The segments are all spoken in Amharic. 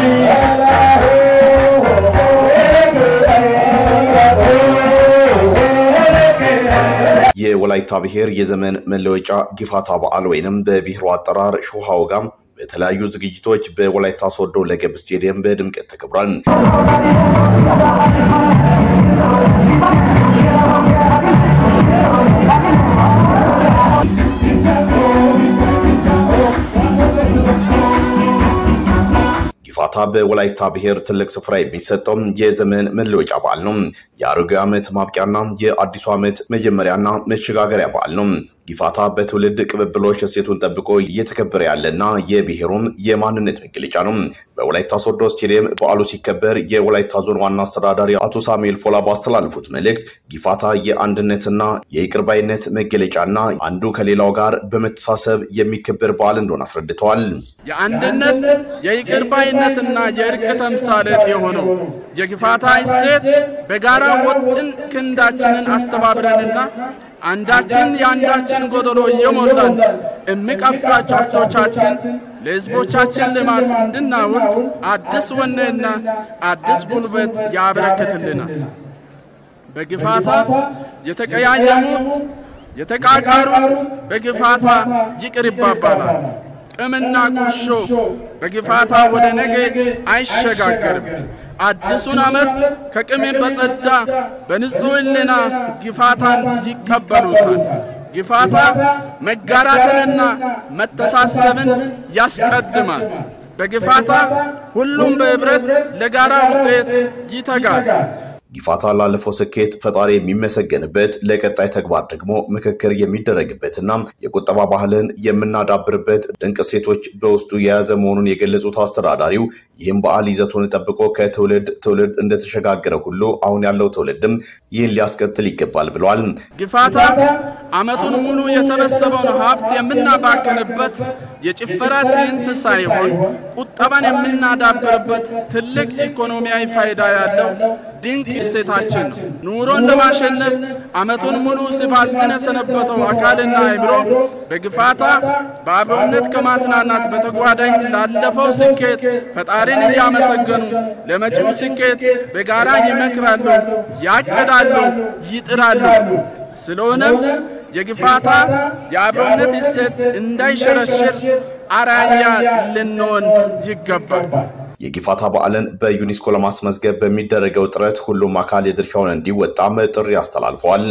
የወላይታ ብሔር የዘመን መለወጫ ጊፋታ በዓል ወይንም በብሔሩ አጠራር ሾሃ ወጋም በተለያዩ ዝግጅቶች በወላይታ ሶዶ ለገብ ስቴዲየም በድምቀት ተከብሯል። ጊፋታ በወላይታ ብሔር ትልቅ ስፍራ የሚሰጠው የዘመን መለወጫ በዓል ነው። የአሮጌ ዓመት ማብቂያና የአዲሱ ዓመት መጀመሪያና መሸጋገሪያ በዓል ነው። ጊፋታ በትውልድ ቅብብሎች እሴቱን ጠብቆ እየተከበረ ያለና የብሔሩም የማንነት መገለጫ ነው። በወላይታ ሶዶ ስቴዲየም በዓሉ ሲከበር የወላይታ ዞን ዋና አስተዳዳሪ አቶ ሳሙኤል ፎላ ባስተላለፉት መልእክት ጊፋታ የአንድነትና የይቅርባይነት መገለጫና አንዱ ከሌላው ጋር በመተሳሰብ የሚከበር በዓል እንደሆነ አስረድተዋል። የአንድነት የይቅርባይነትና የእርቅ ተምሳሌት የሆነው የጊፋታ እሴት በጋራ ወጥን ክንዳችንን አስተባብረንና አንዳችን የአንዳችን ጎደሎ እየሞላን እምቅ ሀብቶቻችን ለሕዝቦቻችን ልማት እንድናውል አዲስ ወኔና አዲስ ጉልበት ያበረክትልናል። በጊፋታ የተቀያየሙት የተቃቃሩ በጊፋታ ይቅር ይባባላል። ቅምና ቁርሾ በጊፋታ ወደ ነገ አይሸጋገርም። አዲሱን ዓመት ከቅም በጸዳ በንጹሕ ሕሊና ጊፋታን ይቀበሉታል። ጊፋታ መጋራትንና መተሳሰብን ያስቀድማል። በጊፋታ ሁሉም በኅብረት ለጋራ ውጤት ይተጋል። ጊፋታ ላለፈው ስኬት ፈጣሪ የሚመሰገንበት ለቀጣይ ተግባር ደግሞ ምክክር የሚደረግበትና የቁጠባ ባህልን የምናዳብርበት ድንቅ እሴቶች በውስጡ የያዘ መሆኑን የገለጹት አስተዳዳሪው ይህም በዓል ይዘቱን ጠብቆ ከትውልድ ትውልድ እንደተሸጋገረ ሁሉ አሁን ያለው ትውልድም ይህን ሊያስቀጥል ይገባል ብለዋል። ጊፋታ ዓመቱን ሙሉ የሰበሰበውን ሀብት የምናባክንበት የጭፈራ ትዕይንት ሳይሆን ቁጠባን የምናዳብርበት ትልቅ ኢኮኖሚያዊ ፋይዳ ያለው ድንቅ እሴታችን ነው። ኑሮን ለማሸነፍ ዓመቱን ሙሉ ሲባዝን የሰነበተው አካልና አእምሮ በጊፋታ በአብሮነት ከማጽናናት በተጓዳኝ ላለፈው ስኬት ፈጣሪን እያመሰገኑ ለመጪው ስኬት በጋራ ይመክራሉ፣ ያቅዳሉ፣ ይጥራሉ። ስለሆነም የጊፋታ የአብሮነት እሴት እንዳይሸረሽር አርአያ ልንሆን ይገባል። የጊፋታ በዓልን በዩኔስኮ ለማስመዝገብ በሚደረገው ጥረት ሁሉም አካል የድርሻውን እንዲወጣም ጥሪ አስተላልፈዋል።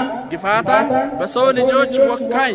ጊፋታ በሰው ልጆች ወካይ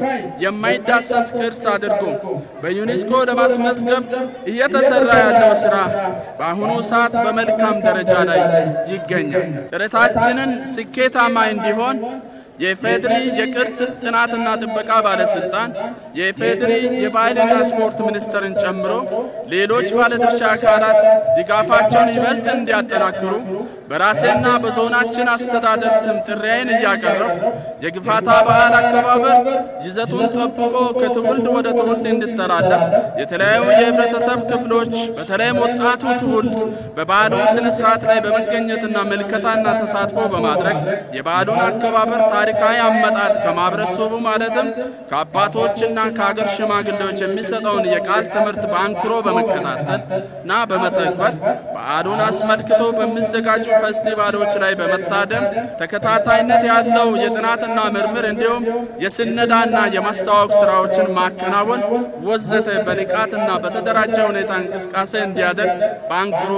የማይዳሰስ ቅርስ አድርጎ በዩኔስኮ ለማስመዝገብ እየተሰራ ያለው ስራ በአሁኑ ሰዓት በመልካም ደረጃ ላይ ይገኛል። ጥረታችንን ስኬታማ እንዲሆን የኢፌድሪ የቅርስ ጥናትና ጥበቃ ባለስልጣን፣ የኢፌድሪ የባህልና ስፖርት ሚኒስቴርን ጨምሮ ሌሎች ባለድርሻ አካላት ድጋፋቸውን ይበልጥ እንዲያጠናክሩ በራሴና በዞናችን አስተዳደር ስም ጥሪዬን እያቀረብ የጊፋታ በዓል አከባበር ይዘቱን ጠብቆ ከትውልድ ወደ ትውልድ እንዲተላለፍ የተለያዩ የህብረተሰብ ክፍሎች በተለይም ወጣቱ ትውልድ በበዓሉ ስነ ስርዓት ላይ በመገኘትና ምልከታና ተሳትፎ በማድረግ የበዓሉን አከባበር ታሪካዊ አመጣጥ ከማህበረሰቡ ማለትም ከአባቶችና ከሀገር ሽማግሌዎች የሚሰጠውን የቃል ትምህርት በአንክሮ በመከታተል እና በመተግበር በዓሉን አስመልክቶ በሚዘጋጁ ፌስቲቫሎች ላይ በመታደም ተከታታይነት ያለው የጥናትና ምርምር እንዲሁም የስነዳና የማስተዋወቅ ስራዎችን ማከናወን ወዘተ በንቃትና በተደራጀ ሁኔታ እንቅስቃሴ እንዲያደርግ በአንክሮ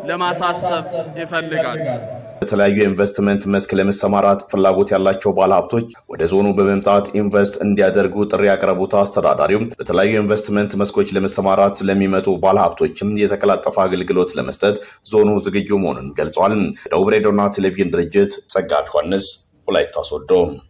ለማሳሰብ ይፈልጋል። በተለያዩ የኢንቨስትመንት መስክ ለመሰማራት ፍላጎት ያላቸው ባለሀብቶች ወደ ዞኑ በመምጣት ኢንቨስት እንዲያደርጉ ጥሪ ያቀረቡት አስተዳዳሪው በተለያዩ የኢንቨስትመንት መስኮች ለመሰማራት ለሚመጡ ባለሀብቶችም የተቀላጠፈ አገልግሎት ለመስጠት ዞኑ ዝግጁ መሆኑን ገልጿል። ደቡብ ሬዲዮና ቴሌቪዥን ድርጅት ጸጋ ዮሐንስ ወላይታ ሶዶ